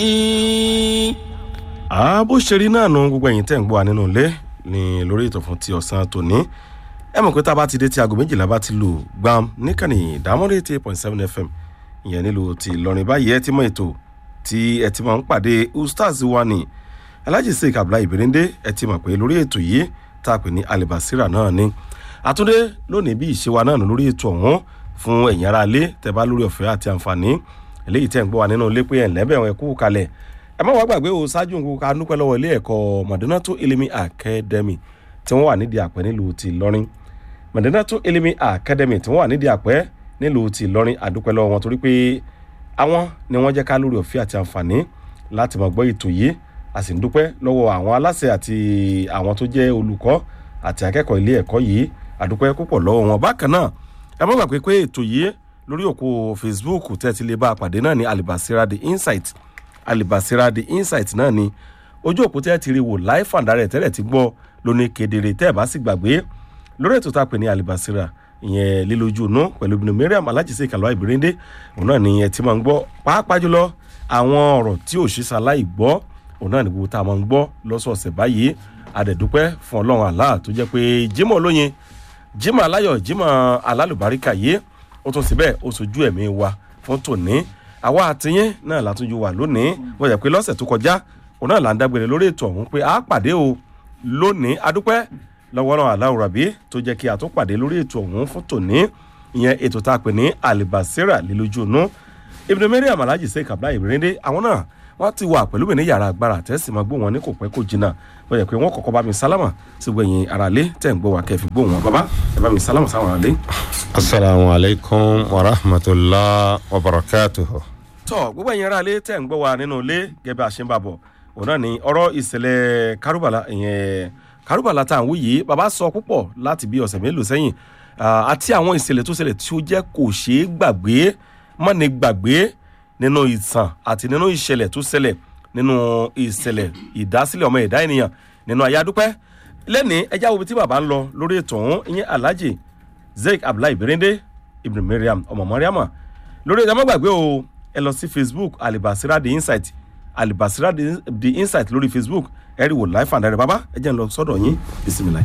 bó ṣe rí náà nu gbogbo ẹ̀yin tẹ̀ ń gbọ́ wa nínú ilé ní lórí ètò fún ti ọ̀sán tòní ẹ mọ̀ pé tá a bá ti dé tí aago méjìlá bá ti lù gbam níkànnì ìdámọ́lé eighty eight point seven fm ìyẹn nílùú ti ìlọrin báyìí ẹ ti mọ ètò tí ẹ ti máa ń pàdé ustaz wa ni alhaji sheik abdullahi ibirinde ẹ ti mọ̀ pé lórí ètò yìí tá a pè ní alibasira náà ni àtúndé lónìí bí ìṣe wa náà nù lórí ètò ọ̀hún fún ẹ̀yin ará ilé tẹ́ bá lórí ọ̀fẹ́ àti àǹfààní eléyìí tẹ́ ń gbọ́ wa nínú ilé pé ẹ̀ ńlẹ́bẹ̀ ẹ̀ kú kalẹ̀ ẹ má wàá gbàgbé o ṣáájú nǹkan ká dúpẹ́ lọ́wọ́ ilé ẹ̀kọ́ madinato elimi academy tí wọ́n wà nídìí àpẹ́ nílùú ti lọ́rin madinato elimi academy tí wọ́n wà nídìí àpẹ́ nílùú ti lọ́rin àdúpẹ́ lọ́wọ́ wọn torí pé àwọn ni wọ́n jẹ́ ká lórí ọ̀fẹ́ àti àǹfààní láti máa gbọ́ ètò yìí a sì ń dúpẹ́ lọ́wọ́ àwọn aláṣẹ àti àwọn tó jẹ́ olùkọ́ àti akẹ́kọ̀ọ́ ilé ẹ̀kọ́ yìí àdúpẹ́ púpọ̀ lọ́wọ́ wọn bákan náà ẹ má gbàgbé pé ètò yìí lórí òkú facebook tẹ́ ti lè bá a pàdé náà ní alibasira the insight alibasira the insight náà ni ojú òpó tẹ́ ti rí wò láì fàǹdarẹ̀ tẹ́lẹ̀ ti gbọ́ lóní kedere tẹ́ ẹ̀ bá sì gbàgbé lórí ètò tá a pè ní alibasira ìyẹn lílójú inú pẹ̀lú ibùdó mariam alájísé kàlọ́ ìbírẹ́ndé òun náà ni ẹ ti máa ń gbọ́ pàápàá jùlọ àwọn ọ̀rọ̀ tí ò ṣe ṣaláì gbọ́ òun náà ni gbogbo tá a máa ń gbọ́ lọ́sọ̀ọ̀sẹ̀ báyìí adẹ̀dúpẹ́ fún ọlọ́run àlá tó jẹ́ pé jimoh olóyin jimoh aláyọ̀ jimoh alálùbáríkà yìí ó tún síbẹ̀ ó sojú ẹ̀mí wa fún tòní àwa àtìyín náà látúnjú wà lónìí wọ́n yẹ pé lọ́sẹ̀ tó kọjá òun náà là ń dágbére lórí ètò ọ̀hún pé a pàdé o lónìí adúpẹ́ lọ́wọ́ náà aláwọ̀ rabi tó jẹ́ kí a tó pàdé lórí ètò ọ̀hún fún tòní ìyẹn ètò tá a pè ní alibasira lílójú inú ibùdó mẹ́rin àmàlájì sèé kàbla ìrìndé àwọn náà wọ́n ti wà pẹ̀lú mi ní yàrá agbára tẹ́sí máa gbó wọn ní kò pẹ́ kò jìnnà wọ́n yẹ pé wọ́n kọ́kọ́ bá mi sálámà sí gbẹ̀yìn aráalé tẹ̀ ń gbọ́ wa kẹfì gbó wọn bàbá ẹ bá mi sálámà sáwọn aráalé. asalaamu alaykum wa rahmatulah wa barakatuhu. tọ́ gbogbo ẹ̀yin aráalé tẹ̀ ń gbọ́ wa nínú ilé gẹ́gẹ́ àṣẹ ń bá bọ̀ òun náà ni ọ̀rọ̀ ìṣẹ̀lẹ̀ kárùbàlà ìyẹn kárùbàlà tá à ń wí yìí bàbá sọ púpọ̀ láti bí ọ̀sẹ̀ mélòó sẹ́yìn àti àwọn ìṣẹ̀lẹ̀ tó ṣẹlẹ̀ tí ó jẹ́ kò ṣeé gbàgbé mọ́ni gbàgbé nínú ìtàn àti nínú ìṣẹ̀lẹ̀ tó ṣẹlẹ̀ nínú ìṣẹ̀lẹ̀ ìdásílẹ̀ ọmọ ẹ̀dá ènìyàn nínú ayádúpẹ́ lẹ́ni ẹjá wo tí bàbá ń lọ lórí ètò ọ̀hún ìyẹn alhaji zeik abdullahi berende ibn mariam ọmọ mariama lórí ẹjá má gbàgbé o ẹ lọ sí facebook alibasira the insight alibasira the insight lórí facebook ẹ rí wò láìfà dáre bàbá ẹ jẹ́ ń lọ sọ́dọ̀ yín bisimilayi.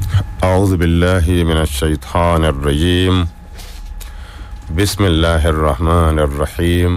أعوذ بالله من الشيطان الرجيم بسم الله الرحمن الرحيم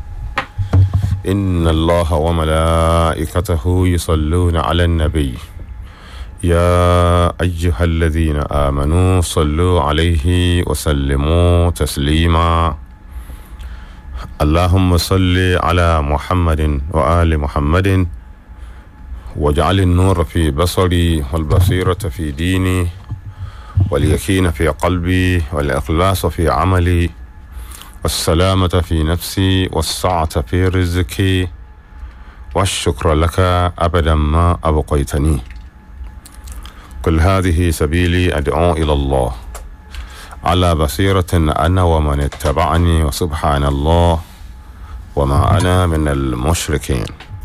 إن الله وملائكته يصلون على النبي يا أيها الذين آمنوا صلوا عليه وسلموا تسليما اللهم صل على محمد وآل محمد واجعل النور في بصري والبصيرة في ديني واليقين في قلبي والإخلاص في عملي والسلامة في نفسي والسعة في رزقي والشكر لك أبدا ما أبقيتني كل هذه سبيلي أدعو إلى الله على بصيرة أنا ومن اتبعني وسبحان الله وما أنا من المشركين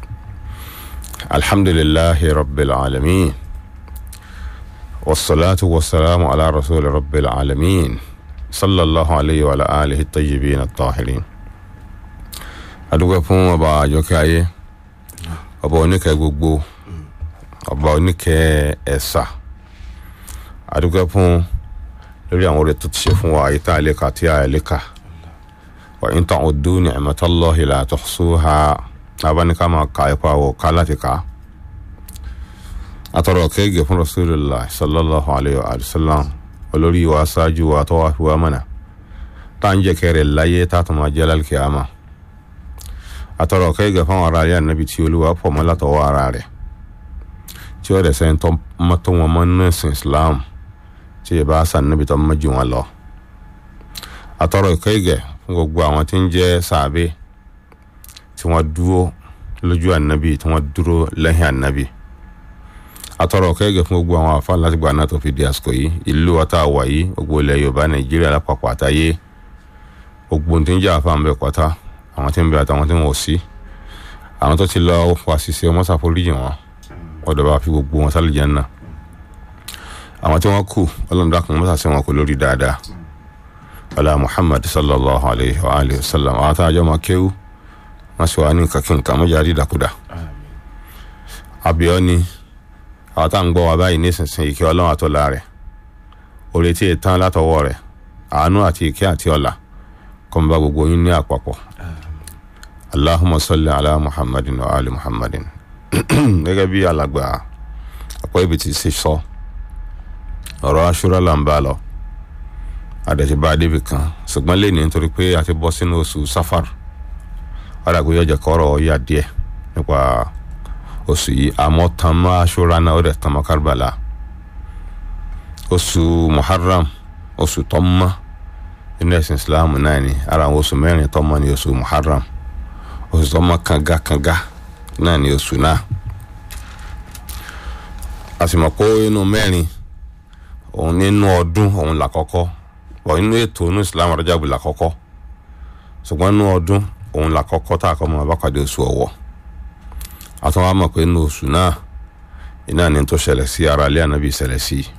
الحمد لله رب العالمين والصلاة والسلام على رسول رب العالمين صلى الله عليه وعلى آله الطيبين الطاهرين adúgbò fún ọba àjọkẹ́ ayé ọba oníkẹ́ gbogbo ọba oníkẹ́ ẹ̀sà adúgbò fún lórí àwọn orí tó ti ṣe fún wa ayé tá a lè kà tí a lè kà wà ń tàn ọdún ní ẹ̀mẹ́tọ́lọ́ ìlà àtọ̀sùhà abáníká máa ka ipa wò ká láti ká atọrọ kéègé fún rasulillah sallallahu alayhi wa sallam olórí wa ṣáájú wa tó wá fi wá mọ̀nà tá à ń jẹ kẹrẹ láyé tá a tó máa jẹ́ lálùkìyàmà atọrọ kéègé fún ara rẹ ànábi tí olúwa pọ̀ mọ́ látọwọ́ ara rẹ̀ tí ó rẹ̀ sẹ́yìn tó mọ́tò wọn mọ́ nínú ẹ̀sìn islam tí ì bá sàn níbi tó mọ́ jù wọn lọ atọrọ kéègé fún gbogbo àwọn tí ń jẹ́ sàbẹ̀ tí wọ́n dúró lójú ànábì tí wọ́n dúró lẹ́yìn ànábì atọrọ kẹgẹ fún gbogbo àwọn afa láti gba náà tó fi di àsìkò yìí ìlú wa tá a wà yìí gbogbo ilẹ̀ yorùbá nàìjíríà lápapọ̀ àtàyé gbogbo tí ń jẹ́ àfa ń bẹ pátá àwọn tí ń bẹ àtàwọn tí wọn ò sí àwọn tó ti lọ wá ṣiṣẹ́ wọn ṣàforíjì wọn ọ̀dọ̀ bá fi gbogbo wọn sálì jẹ́nà àwọn tí wọ́n kù ọlọ́run dákun mọ́tà sí wọn kò lórí dáadáa ọlá muhammad sallallahu alayhi wa alayhi wa sallam àwọn táwọn àjọ máa kéwú wọ́n sì wá ní nǹkan kí nǹkan mọ́jà rí ìdàkudà àbíọ́ ni àwọn tá à ń gbọ́ wa báyìí nísinsìnyí kí ọlọ́run àtọ́lá rẹ̀ orí tí ì tán látọwọ́ rẹ̀ àánú àti ìkẹ́ àti ọ̀la kó ń bá gbogbo yín ní àpapọ̀ allahumma salli ala muhammadin wa ali muhammadin gẹ́gẹ́ bí alàgbà àpò ibi tí ṣe sọ ọ̀rọ̀ aṣúra là ń bá lọ àdẹ̀tí bá débi kan ṣùgbọ́n lè ní nítorí pé a ti bọ́ sínú oṣù safar ọ̀dàgbé yọjọ kọ́rọ̀ yà díẹ̀ nípa oṣù yìí àmọ́ tán mọ́ aṣúra náà ó dẹ̀ tán mọ́ kárìbàlà oṣù muharram oṣù tó mọ́ inú ẹ̀sìn islam náà ni ara àwọn oṣù mẹ́rin tó mọ́ ni oṣù muharram oṣù tó mọ́ kanga kanga náà ni oṣù náà a sì mọ̀ pé inú mẹ́rin òun nínú ọdún òun làkọ́kọ́ wọ́n inú ètò inú islam Rajabu làkọ́kọ́ ṣùgbọ́n inú ọdún òun làkọ́kọ́ tá a kọ́ mọ́ abákàdé oṣù ọ̀wọ̀ àtúnwá mọ̀ pé inú oṣù náà iná ni tó ṣẹlẹ̀ sí ara ilé ànábì ṣẹlẹ̀ sí i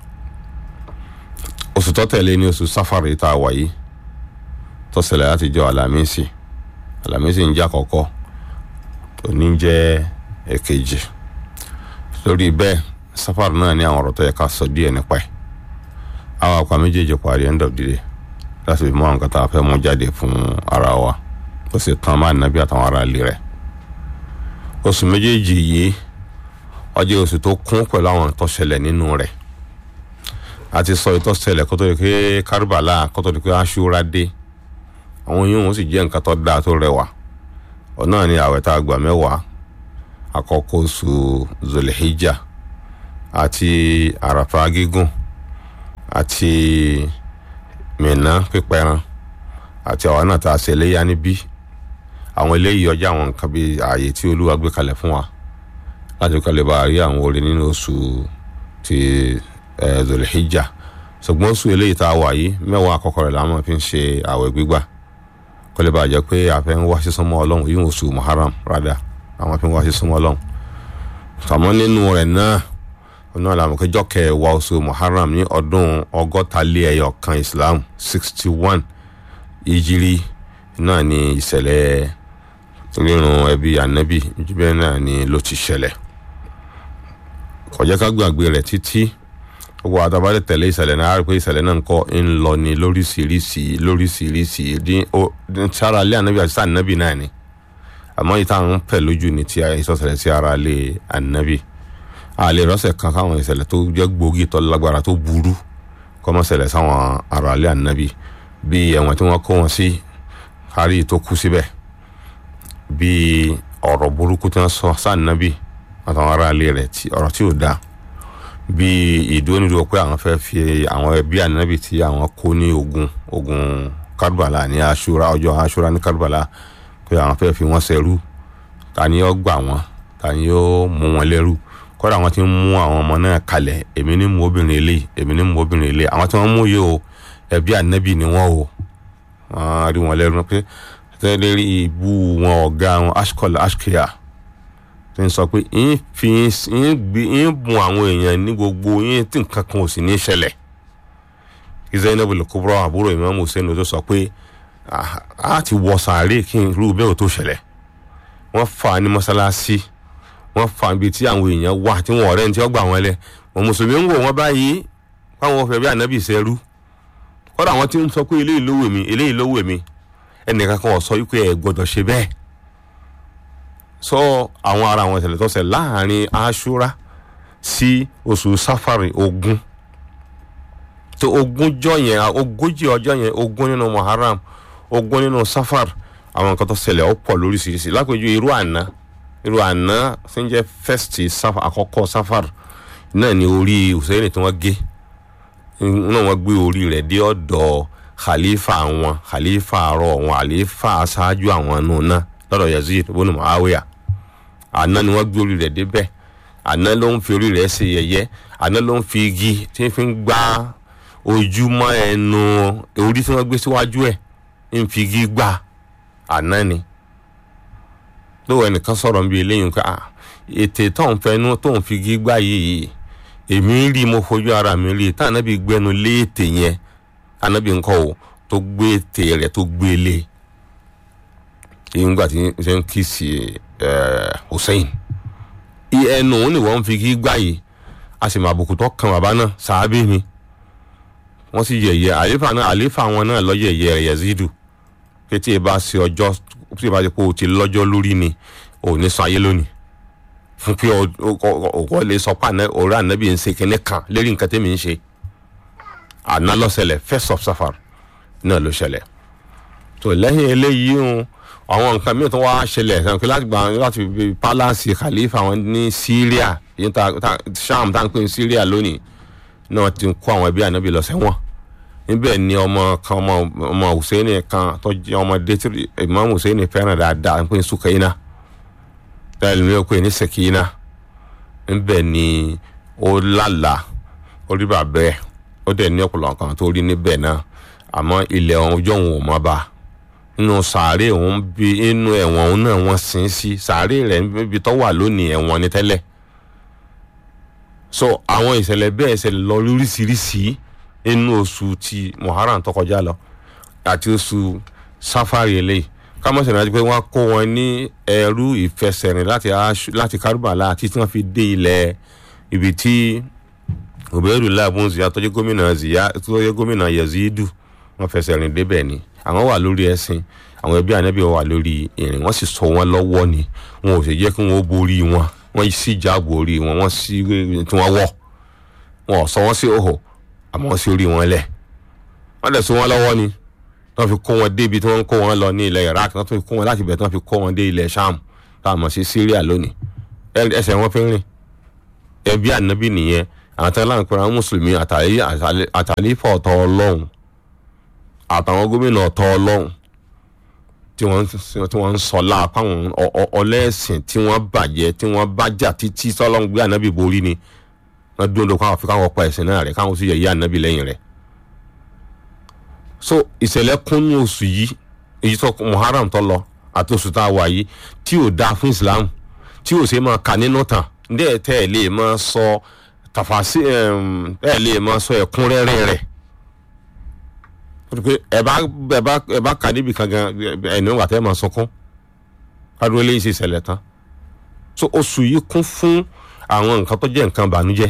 oṣù tó tẹ̀lé ní oṣù sáfàrì tá a wà yìí tó ṣẹlẹ̀ láti jọ àlàmísì àlàmísì ń jẹ́ àkọ́kọ́ òní jẹ́ èkejì lórí bẹ́ẹ̀ sáfàrì náà ní àwọn ọ̀rọ̀ tó yẹ ká sọ díẹ̀ nípa ẹ̀ àwọn àpá méjèèjì parí end of the day láti fi mú àwọn kan tá a fẹ́ mú jáde fún ara wa ó sì tán máa nàbí àtàwọn ará ilé rẹ̀ oṣù méjèèjì yìí ó jẹ́ oṣù tó kún pẹ̀lú àwọn tó ṣẹlẹ̀ nínú rẹ̀ àti sọ ìtọ́ ṣẹlẹ̀ kó tó di pé kárìbàlà kó tó di pé aṣúra dé àwọn yìí wọn sì jẹ́ nǹkan tó dáa tó rẹwà ọ̀nà ni àwẹ̀ tá a gbà mẹ́wàá àkọ́kọ́ oṣù zolihijja àti àràfà gígùn àti mìíràn pípẹ́ran àti àwọn náà tá a ṣe léyà níbí àwọn eléyìí ọjà àwọn nǹkan bíi ààyè tí olúwa gbé kalẹ̀ fún wa láti kọ́ lè bá a rí àwọn orin nínú oṣù ti zolihijja ṣùgbọ́n oṣù eléyìí tá a wà yìí mẹ́wàá àkọ́kọ́ rẹ̀ làwọn fi ń ṣe àwẹ̀ gbígbà kó lè bá a jẹ́ pé a fẹ́ ń wá sí súnmọ́ ọlọ́run yìí oṣù muharram rádà àwọn fi ń wá sí súnmọ́ ọlọ́run tàmọ́ nínú rẹ̀ náà ọ̀nà àlàmùkẹ́jọ́ kẹwàá oṣù muharram ní ọdún ọgọ́ta lé ẹyọ kan islam sixty one ìjírí náà ní ìṣẹ̀lẹ̀ rírun ẹbí ànábì bẹ́ẹ̀ náà ni ló ti ṣẹlẹ̀ kò jẹ́ ká gbàgbé rẹ̀ títí gbogbo àtàbálẹ̀ tẹ̀lé ìṣẹ̀lẹ̀ náà á rí pé ìṣẹ̀lẹ̀ náà ń kọ́ ń lọ ní lóríṣiríṣi lóríṣiríṣi ní sára ilé ànábì àti sáà ànábì náà ni àmọ́ yìí táwọn ń pẹ̀ lójú ní ti ìsọ̀sẹ̀lẹ̀ sí ara ilé ànábì àlè rọ́ṣẹ̀ kan káwọn ìṣẹ̀lẹ̀ tó jẹ́ gbòógì tó lágbára tó burú kọ́ mọ́ ṣẹlẹ̀ sáwọn ara ilé ànábì bí ẹ̀wọ̀n tí wọ́n kó wọn sí kárí tó kú síbẹ̀ bí ọ̀rọ̀ burúkú tí wọ́n sọ sáà ànábì àtàwọn ará ilé rẹ̀ ọ̀rọ̀ tí ò dáa bí ìdúrónìdúró pé àwọn fẹ́ fi àwọn ẹbí ànábì tí àwọn kó ní ogun ogun kárùbàlà ní aṣúra ọjọ́ aṣúra ní kárùbàlà pé àwọn fẹ́ fi wọ́n ṣẹrú ta ni yóò gbà wọ́n ta ni yóò mú wọn lẹ́rú kọ́dà àwọn tí ń mú àwọn ọmọ náà kalẹ̀ èmi ní mú obìnrin ilé èmi ní mú obìnrin ilé àwọn tí wọ́n mú yìí o ẹbí ànábì ni wọ́n o wọ́n rí wọn lẹ́rú pé tẹ́lẹ̀ rí ibú wọn ọ̀gá wọn ashkol ashkia tí ń sọ pé yín fi yín gbé yín bùn àwọn èèyàn ní gbogbo yín tí nǹkan kan ò sì ní ṣẹlẹ̀ Zainab al-Kubra àbúrò Imam Hussein tó sọ pé a ti wọ sàárè kí n rú bẹ́ẹ̀ ò tó ṣẹlẹ̀ wọ́n fà á ní mọ́sálásí wọ́n fà á ibi tí àwọn èèyàn wà tí wọ́n ọ̀rẹ́ ní tí wọ́n gbà wọ́n lẹ̀ wọ́n mùsùlùmí ń wò wọ́n báyìí káwọn fẹ́ bí ànábì ṣẹ́rú kọ́dà àwọn tí ń sọ pé eléyìí ló wù mí eléyìí ló wù mí ẹnìkan kan ò sọ wípé ẹ gbọ́dọ̀ ṣe bẹ́ẹ̀ sọ àwọn ara àwọn ìṣẹ̀lẹ̀ tó ṣẹlẹ̀ láàrin aṣúra sí oṣù sáfàrì ogún tó ogúnjọ́ yẹn ogójì ọjọ́ yẹn ogún nínú muharram ogún nínú safar àwọn nǹkan tó ṣẹlẹ̀ ó pọ̀ lóríṣiríṣi lápèjú irú àná irú àná tí ń jẹ́ fẹ́stì àkọ́kọ́ safar náà ni orí Hùsẹ́ìnì tí wọ́n gé náà wọ́n gbé orí rẹ̀ dé ọ̀dọ̀ khalifa àwọn khalifa àárọ̀ àwọn khalifa aṣáájú àwọn nù náà lọ́dọ̀ Yazid ibn Muawiya àná ni wọ́n gbé orí rẹ̀ débẹ̀ àná ló ń fi orí rẹ̀ ṣe yẹ̀yẹ́ àná ló ń fi igi tí ń fi gbá ojúmọ́ ẹnu orí tí wọ́n gbé síwájú ẹ̀ ń fi igi gbà àná ni lówó ẹnìkan sọ̀rọ̀ níbi eléyìí pé ètè tó ń fẹnu tó ń fi igi gbà yìí èmi rí mo fojú ara mi rí tá ànábì gbẹnu lé ètè yẹn ànábì ńkọ́ o tó gbé ètè rẹ̀ tó gbé lé nígbà tí ṣe ń kí sí hussein ẹnu òun ni wọ́n fi kí gbà yìí a sì máa bùkù tó kan bàbá náà sàábì ni wọ́n sì yẹ̀yẹ́ àlefa náà àlefa wọn náà lọ́yẹ̀yẹ́ rẹ̀ yazidu pé tí ẹ bá ṣe ọjọ́ tí ẹ bá ṣe pé o ti lọ́jọ́ lórí ni ò ní sọ ayé lónìí fún pé ọkọ lè sọ pé ọ̀rẹ́ ànábì ń ṣe kinní kan lérí nǹkan tẹ́mi ń ṣe àná lọ́sẹ̀lẹ̀ first of safar náà ló ṣẹlẹ̀ tó lẹ́yìn eléyìí ń àwọn nǹkan mìíràn tó wá ṣẹlẹ̀ sàn pé láti gba láti fi pálásì khalifa wọn ní syria yìí ta sham tá n pè ní syria lónìí náà ti kó àwọn ẹbí ànábì lọ sẹ́wọ̀n níbẹ̀ ni ọmọ kan ọmọ ọmọ hussein kan tó jẹ́ ọmọdé tí imam hussein fẹ́ràn dáadáa n pè ní sukaina tẹ́lẹ̀ mi ò pè ní sekina níbẹ̀ ni ó lálàá ó rí bàbẹ́ ó dẹ̀ ní ọ̀pọ̀lọpọ̀ kan tó rí níbẹ̀ náà àmọ́ ilẹ̀ ọjọ́ òun ò mọ́ bá nínú sàárè òun bí inú ẹ̀wọ̀n òun náà wọ́n sin sí sàárè rẹ̀ níbi tó wà lónìí ẹ̀wọ̀n ni tẹ́lẹ̀ so àwọn ìṣẹ̀lẹ̀ bẹ́ẹ̀ ṣẹlẹ̀ lọ lóríṣiríṣi inú oṣù ti muharram tó kọjá lọ àti oṣù safari eléyìí kámọ́sẹ̀ náà ti pé wọ́n kó wọn ní ẹrú ìfẹsẹ̀rìn láti láti kárùbàlà àti tí wọ́n fi dé ilẹ̀ ibi tí òbẹ́rù láàbùn ziyá tó jẹ́ gómìnà ziyá tó jẹ́ gómìnà yazidu wọ́n fẹsẹ̀ rìn débẹ̀ ni àwọn wà lórí ẹ̀sìn àwọn ẹbí ànábì wà lórí ìrìn wọ́n sì sọ wọn lọ́wọ́ ni wọn ò sì jẹ́ kí wọ́n borí wọn wọ́n sì jáàbò orí wọn wọ́n sì tí wọ́n wọ̀ wọn ò sọ wọ́n sí òhò àmọ́ wọ́n sì rí wọn lẹ̀ wọ́n dẹ̀ sọ wọn lọ́wọ́ ni wọ́n fi kó wọn débi tí wọ́n ń kó wọn lọ ní ilẹ̀ iraq wọ́n tún fi kó wọn láti bẹ̀ tí wọ́n fi kó wọn dé ilẹ̀ sham táwọn mọ̀ sí syria lónìí ẹsẹ̀ wọn fi ń rìn ẹbí ànábì nìyẹn àwọn tẹ́lẹ̀ láǹkó àwọn mùsùlùmí àtàlífọ̀ ọ̀tọ̀ ọlọ́run àtàwọn gómìnà ọ̀tọ̀ ọlọ́run tí wọ́n ń sọ láàpá àwọn ọlẹ́sìn tí wọ́n bàjẹ́ tí wọ́n bá jà títí sọ́lọ́run gbé ànábì borí ni wọ́n dúró lóko àwọn fi káwọn pa ẹ̀sìn náà rẹ̀ káwọn sì yẹ yí ànábì lẹ́yìn rẹ̀ so ìṣẹ̀lẹ̀ kúnnú oṣù yìí èyí tó muharram tó lọ àti oṣù tá a wà yìí tí ò dáa fún islam tí ò ṣe máa kà nínú tàn ndé tẹ́ ẹ̀ lè máa sọ tàfàṣì ẹ̀ lè máa sọ ẹ̀kúnrẹ́rẹ́ rẹ̀ pé ẹ bá ẹ bá ẹ bá kà níbi kan gan ẹni wà tẹ́ ẹ máa sunkún kádúró lè ṣe ìṣẹ̀lẹ̀ tán so oṣù yìí kún fún àwọn nǹkan tó jẹ́ nǹkan bànújẹ́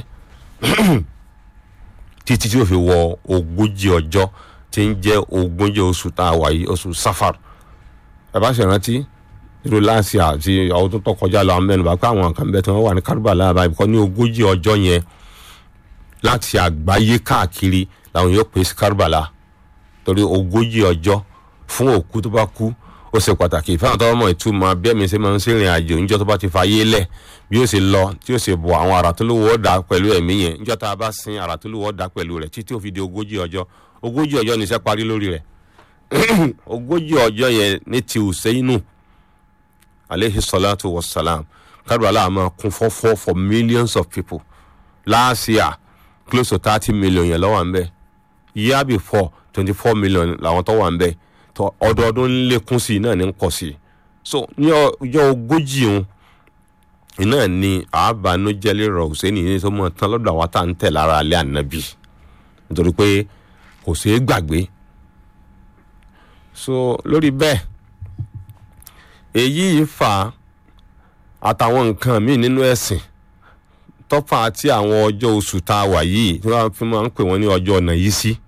títí tí ó fi wọ ogójì ọjọ́ tí ń jẹ́ ogójì oṣù tá a wà yìí oṣù safar ẹ bá ṣe rántí irú láàṣì àti ọdún tó kọjá lọ àwọn mẹ́nuba pé àwọn nǹkan bẹ́ẹ̀ tí wọ́n wà ní kárùbàlà àbáyé kọ́ ní ogójì ọjọ́ yẹn láti àgbáyé káàkiri làwọn yóò pè sí kárùbàlà torí ogójì ọjọ́ fún òkú tó bá kú ó ṣe pàtàkì fáwọn tó mọ̀ ìtumọ̀ bẹ́ẹ̀ mi ṣe máa ń ṣèrìn àjò níjọ́ tó bá ti fa ayé lẹ̀ bí ó ṣe lọ tí ó ṣe bọ̀ àwọn àrà tó lówó ọ̀dà pẹ̀lú ẹ̀mí yẹn níjọ́ tá a bá sin àrà tó lówó ọ̀dà pẹ̀lú rẹ̀ títí ó fi di ogójì ọjọ́ ogójì ọjọ́ níṣẹ́ parí lórí rẹ̀ ogójì ọjọ́ yẹn ní ti Hùsẹ́ínù aleyhi salatu wa salam kárùbálà máa kún fọ́fọ́ for millions of people last year close to thirty million yẹn lọ́wọ́ à ń bẹ̀ year before twenty four million làwọn tó wà ń bẹ̀ tó ọdọọdún ń lékún sí i náà ní ń pọ̀ sí i so ní ọjọ́ ogójì òun iná ni àbánújẹ́lẹ̀ rọ̀ Hùsẹ́ínì ní tó mọ̀ tán lọ́dọ̀ àwọn tá à ń tẹ̀ lára alẹ́ ànábì nítorí pé kò ṣeé gbàgbé so lórí bẹ́ẹ̀ èyí fà á àtàwọn nǹkan míì nínú ẹ̀sìn tọ́fà àti àwọn ọjọ́ oṣù tá a wà yìí tí wọ́n fi máa ń pè wọ́n ní ọjọ́ ọ̀nà yìí sí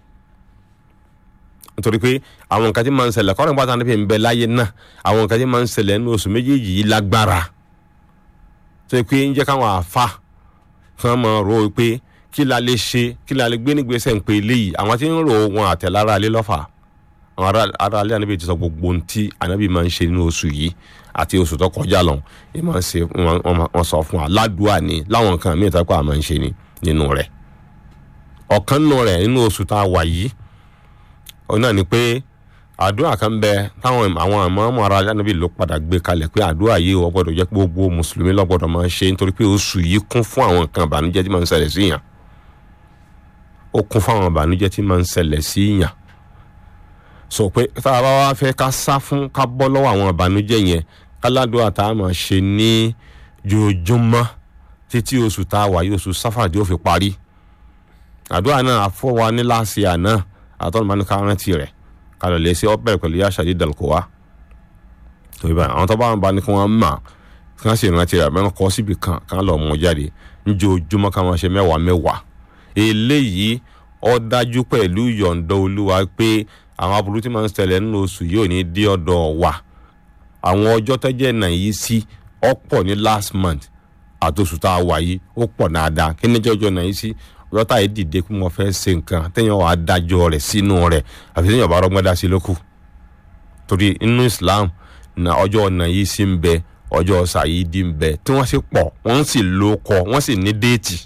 nítorí pé àwọn nǹkan tí máa ń ṣẹlẹ̀ kọ́rin pátá níbi ń bẹ láyé náà àwọn nǹkan tí máa ń ṣẹlẹ̀ nínú oṣù méjèèjì yìí lágbára tó yẹ pé ń jẹ́ káwọn àfa kan máa rò ó pé kí la lè ṣe kí la lè gbé nígbésẹ̀ ń pe eléyìí àwọn tí ń rò wọn àtẹ̀lára alẹ́ lọ́fà àwọn ará alẹ́ ànábì ti sọ gbogbo ohun tí ànábì máa ń ṣe nínú oṣù yìí àti oṣù tó kọjá lọ ẹ máa ń ṣe wọn sọ fún wa ládùúà ni láwọn nǹkan míì tó kọ́ àmọ́ ń ṣe ni nínú rẹ̀ ọ̀kan nínú rẹ̀ nínú oṣù tá a wà yìí òun náà ni pé àdúrà kan bẹ táwọn àwọn àmọ́ ara ànábì ló padà gbé kalẹ̀ pé àdúrà yìí wọ́n gbọ́dọ̀ jẹ́ pé gbogbo mùsùlùmí ló gbọ́dọ̀ máa ń ṣe nítorí pé oṣù yìí kún fún àwọn nǹkan ìbànújẹ́ tí máa ń ṣẹlẹ̀ sí yàn ó kún fún àwọn ìbànújẹ́ tí máa ń ṣẹlẹ̀ sí yàn sọ pé tá a bá wá fẹ́ ká sá fún ká bọ́ lọ́wọ́ àwọn ìbànújẹ́ yẹn káládùá tá a máa ṣe ní jojúmọ́ títí oṣù tá a wà yìí oṣù sáfàdí ó fi parí àdúrà náà àfọwọ́ ní láàṣì àná àtọ́nùmọ́ ní ká rántí rẹ̀ ká lọ lè ṣe ọ́ bẹ̀rẹ̀ pẹ̀lú yá ṣàdí dàlùkọ́wá torí báyìí àwọn tó bá wọn bá ní kí wọ́n mà kí wọ́n sì rántí rẹ̀ bẹ́ẹ̀ kọ́ síbi kan kí wọ́n lọ mú jáde níjojúmọ́ ká máa ṣe mẹ́wàá mẹ́wàá eléyìí ó dájú pẹ̀lú yọ̀ǹda olúwa pé àwọn aburú tí máa ń ṣẹlẹ̀ nínú oṣù yìí ò ní dé ọ̀dọ̀ wa àwọn ọjọ́ tẹ́jẹ́ náà yìí sí ọ̀pọ̀ ní last month àtòsù tá a wà yìí ó pọ̀ dáadáa kí ní jọjọ́ náà yìí sí ọjọ́ tá a yìí dìde pé mo fẹ́ ṣe nǹkan téèyàn wà á dájọ́ rẹ̀ sínú rẹ̀ àfi téèyàn bá rọ́gbọ́n dá sí lókù torí inú Islam na ọjọ́ náà yìí sí ń bẹ ọjọ́ sàyídì ń bẹ tí wọ́n sì pọ̀ wọ́n sì ló kọ wọ́n sì ní déètì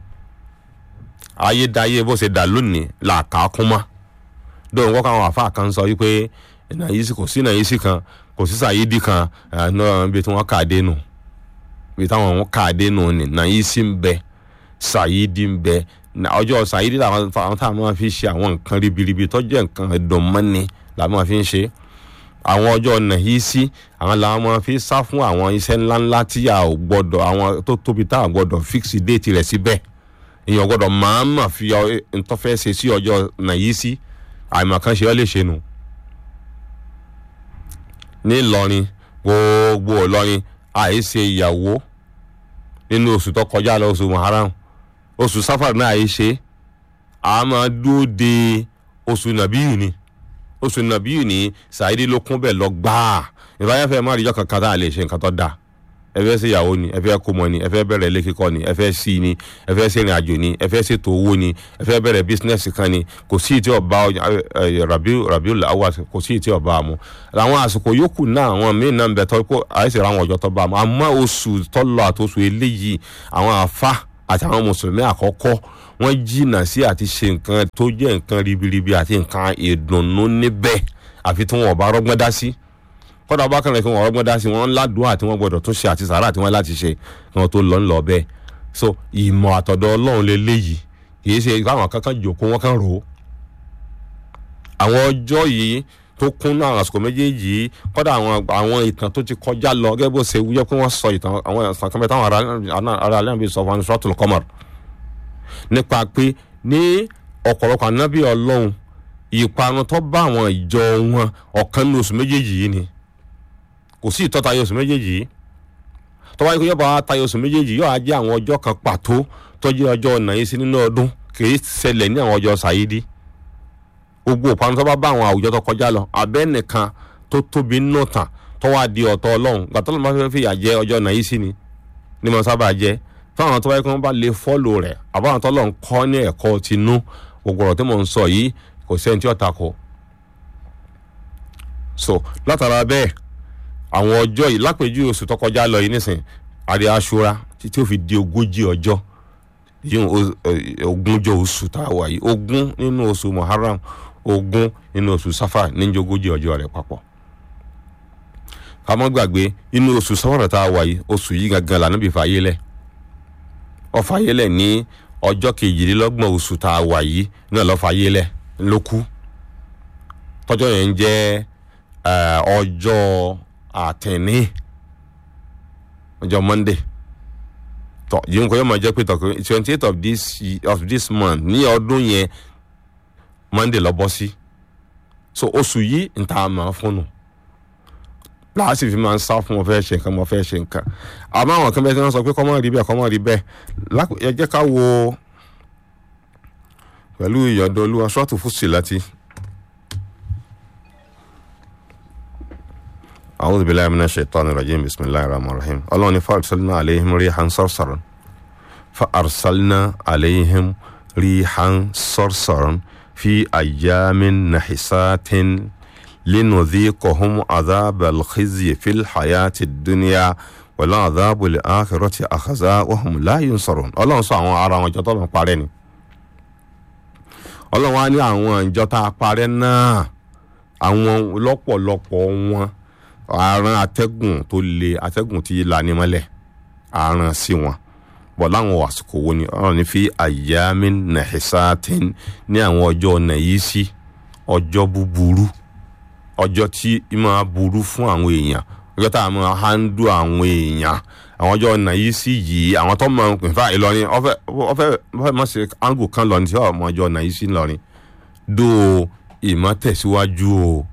ayédáyé bó ṣe dà lónìí làkà kún mọ́ dóun kọ́ káwọn àfa kan sọ wípé nàyísí kò sí nàyísí kan kò sí sàyídì kan náà bí tí wọ́n kà dé nù bí táwọn wọn kà dé nù ni nàyísí ń bẹ sàyídì ń bẹ ọjọ́ sàyídì làwọn táwọn máa fi ṣe àwọn nǹkan ribiribi tó jẹ́ nǹkan ẹ̀dùnmọ́ni làwọn máa fi ń ṣe àwọn ọjọ́ nàyísí àwọn làwọn máa fi sá fún àwọn iṣẹ́ ńláńlá tí a ò gbọ́dọ̀ àwọn tó tóbi tá a gbọ́dọ̀ fíksì déètì rẹ̀ síbẹ̀ èèyàn gbọ́dọ̀ máa mà fi ntọ́fẹ́ ṣe sí ọjọ́ nàyísí àìmọ̀kan ṣe ọ́ lè ṣe nù. ní Ìlọrin gbogbo Ìlọrin àìṣe ìyàwó nínú oṣù tó kọjá lọ oṣù Muharram oṣù Safar náà àìṣe a máa dúró de oṣù nàbíyù ni oṣù nàbíyù ni sàìdí ló kún bẹ́ẹ̀ lọ gbáà ìbáyàfẹ́ má rí ìjọ kankan tá a lè ṣe nǹkan tó dáa ẹ fẹ́ ṣe ìyàwó ni ẹ fẹ́ kó mọ ni ẹ fẹ́ bẹ̀rẹ̀ ilé kíkọ́ ni ẹ fẹ́ sí ni ẹ fẹ́ ṣe ìrìn àjò ni ẹ fẹ́ ṣètò owó ni ẹ fẹ́ bẹ̀rẹ̀ bísínẹ́sì kan ni kò sí ìtí ọba rabiu rabiu lawa kò sí ìtí ọba mu àwọn àsìkò yòókù náà àwọn míín náà ń bẹ tọ́ kó àìsè ra àwọn ọjọ́ tó bá mu àmọ́ oṣù tọ́lọ àtòṣù eléyìí àwọn àfa àti àwọn mùsùlùmí àkọ́kọ́ wọ́n jìnnà sí àti ṣe nǹkan tó jẹ́ nǹkan ribiribi àti nǹkan ìdùnnú níbẹ̀ àfi tí wọn ò bá rọ́gbọ́n dá sí kọ́dà bá kàn lè fi wọn ọgbọ́n dá sí wọn ládùúgbò àti wọn gbọdọ̀ tún ṣe àti sàárà tí wọ́n láti ṣe kí wọ́n tó lọ ń lọ bẹ́ẹ̀ so ìmọ̀ àtọ̀dọ̀ ọlọ́run lè léyìí kì í ṣe káwọn kankan jòkó wọn kàn rò ó. àwọn ọjọ́ yìí tó kún náà àsìkò méjèèjì yìí kọ́dà àwọn àwọn ìtàn tó ti kọjá lọ gẹ́gẹ́ bó ṣe wúyẹ́ pé wọ́n sọ ìtàn àwọn ìtàn kan bẹ́ẹ̀ táwọn ará alẹ́ àbí sọ fún Suratul Qamar nípa pé ní ọ̀pọ̀lọpọ̀ ànábì ọlọ́run ìparun tó bá àwọn ìjọ wọn ọ̀kan ní oṣù méjèèjì yìí ni kò sí ìtọ́ta oṣù méjèèjì yìí tọ́wá yìí yọba tayọ oṣù méjèèjì yóò á jẹ́ àwọn ọjọ́ kan pàtó tó jẹ́ ọjọ́ ọ̀nà yìí sí nínú ọdún kìí ṣẹlẹ̀ ní àwọn ọjọ́ sàyídì gbogbo òpanu tó bá bá àwọn àwùjọ tó kọjá lọ abẹ́ nìkan tó tóbi nínú tàn tó wá di ọ̀tọ̀ ọlọ́run gbàtọ́ ló máa fẹ́ fìyà jẹ ọjọ́ ọ̀nà yìí sí ni ní mo sábà jẹ fáwọn tó wáyé kí wọ́n bá lè fọ́lò rẹ̀ àbáwọn tó lọ́n kọ́ ní ẹ̀kọ́ tinú gbogbo ọ̀rọ̀ tí mò ń sọ yìí kò sẹ́ni tí ó takò so látara bẹ́ẹ̀ àwọn ọjọ́ yìí lápèjú oṣù tó kọjá lọ yìí nísìn àrí aṣọra títí ó fi di ogójì ọjọ́ yìí ogúnjọ́ oṣù tá a wà yìí ogún nínú oṣù muharram ogún nínú oṣù safar níjọ́ ogójì ọjọ́ rẹ̀ papọ̀ ká má gbàgbé inú oṣù safar tá a wà yìí oṣù yìí gangan lànà bí fàyè lẹ̀ ó fàyè lẹ̀ ní ọjọ́ kejìlélọ́gbọ̀n oṣù tá a wà yìí náà lọ́ fàyè lẹ̀ ló kú tọ́jọ́ yẹn ń jẹ́ ọjọ́ àtẹ̀ní ọjọ́ monday tọ yìí nǹkan yóò máa jẹ́ pé tọkùnrin twenty eight of this of this month ní ọdún yẹn monday lọ bọ́ sí so oṣù yìí ń ta máa fún nù láàsì fi máa ń sá fún wọn fẹ́ ṣe nǹkan wọn fẹ́ ṣe nǹkan àmọ́ àwọn kan bẹ́ẹ̀ tí wọ́n sọ pé kọ́ mọ́ rí bẹ́ẹ̀ kọ́ mọ́ rí bẹ́ẹ̀ ẹ jẹ́ ká wo pẹ̀lú ìyọ̀dọ̀ olúwa ṣọ́ọ̀tù fúsì láti. أعوذ بالله من الشيطان الرجيم بسم الله الرحمن الرحيم الله فأرسلنا عليهم ريحا صرصرا فأرسلنا عليهم ريحا صرصرا في أيام نحسات لنذيقهم عذاب الخزي في الحياة الدنيا والعذاب الآخرة أخزى وهم لا ينصرون الله sọ àwọn ara wọn jọ tó lọ parẹ́ ni Ọlọ́run wá ní àwọn ìjọ tá a parẹ́ náà àwọn lọ́pọ̀lọpọ̀ wọn àrùn atẹ́gùn tó le atẹ́gùn tí lani mọ́lẹ̀ àrùn sí wọn bọ̀ láwọn àsìkò wo ni ọ̀rọ̀ ní fi àyàmí nàìsàtìn ní àwọn ọjọ́ nàìyísí ọjọ́ búburú ọjọ́ tí máa burú fún àwọn èèyàn ọjọ́ tá a máa hándù àwọn èèyàn àwọn ọjọ́ nàìyísí yìí àwọn tó máa ń pè fún Ìlọrin ọfẹ ọfẹ ọfẹ mọ̀ sí áńgù kan lọ ní tí ọmọ ọjọ́ nàìyísí ńlọrin dó ìmọ̀ tẹ̀síwájú o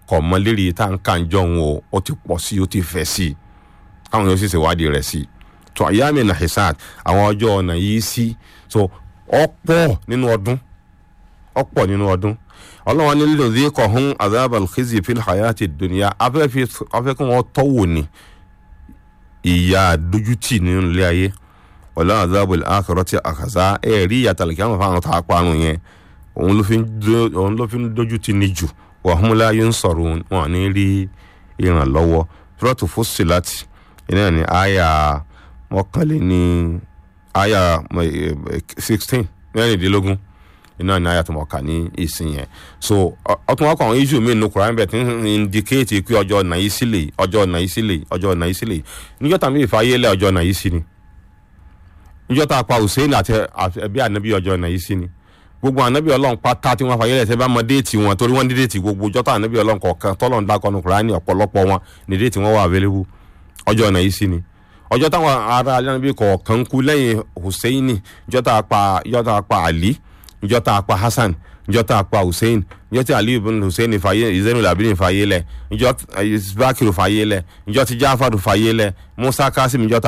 kọ̀ mọ́ lérí tá n kà ń jọ òun o ó ti pọ̀ sí ó ti fẹ̀ sí i káwọn yóò sì ṣèwádìí rẹ̀ sí i tó àyàmì nahisat àwọn ọjọ́ ọ̀nà yìí sí so ọ̀pọ̀ nínú ọdún ọ̀pọ̀ nínú ọdún ọlọ́wọ́n ní lílo díkọ̀ hún azabal khizi fil hayati dunya afẹ́ kí wọ́n tọ́wò ní ìyá dójútì nínú ilé ayé wala azabul akhirati àkàzá ẹ̀rí ìyàtàlẹ̀ kí wọ́n fáwọn tá a parun yẹn òun ló fi ń dójútì ní jù wa hum la yunsarun wọn ní rí ìrànlọ́wọ́ suratu Fussilat iná ní àyà mọ́kànléní àyà sixteen mẹ́rìndínlógún iná ní àyà tó mọ̀ ká ní ìsìn yẹn so ọtún wọn kọ àwọn issue mi nínú Quran bẹ́ẹ̀ tí ń indicate pé ọjọ́ ọ̀nà yìí sílẹ̀ ọjọ́ ọ̀nà yìí sílẹ̀ ọjọ́ ọ̀nà yìí sílẹ̀ níjọ́ tàbí ìfàyẹ́lẹ̀ ọjọ́ ọ̀nà yìí sí ni níjọ́ tá a pa Hussein àti ẹbí ànábì ọjọ́ ọ̀nà yìí sí ni gbogbo ànábì ọlọ́run pátá tí wọ́n fàyẹ́lẹ̀ tẹ́ bá mọ déètì wọn torí wọ́n ní déètì gbogbo ọjọ́ tá ànábì ọlọ́run kọ̀ọ̀kan tọ́lọ́run dákọ́nu Quran ọ̀pọ̀lọpọ̀ wọn ní déètì wọn wà available ọjọ́ ọ̀nà yìí sí ni ọjọ́ táwọn ará alábi kọ̀ọ̀kan kú lẹ́yìn Hussein ìjọ́ tá a pa ìjọ́ tá a pa Ali ìjọ́ tá a pa Hasan ìjọ́ tá a pa Hussein ìjọ́ tí Ali ibn Hussein fàyè Zainul Abidin fàyè lẹ̀ ìjọ́ Bakiru fàyè lẹ̀ ìjọ́ tí Jafar fàyè lẹ̀ Musa Kasim ìjọ́ tá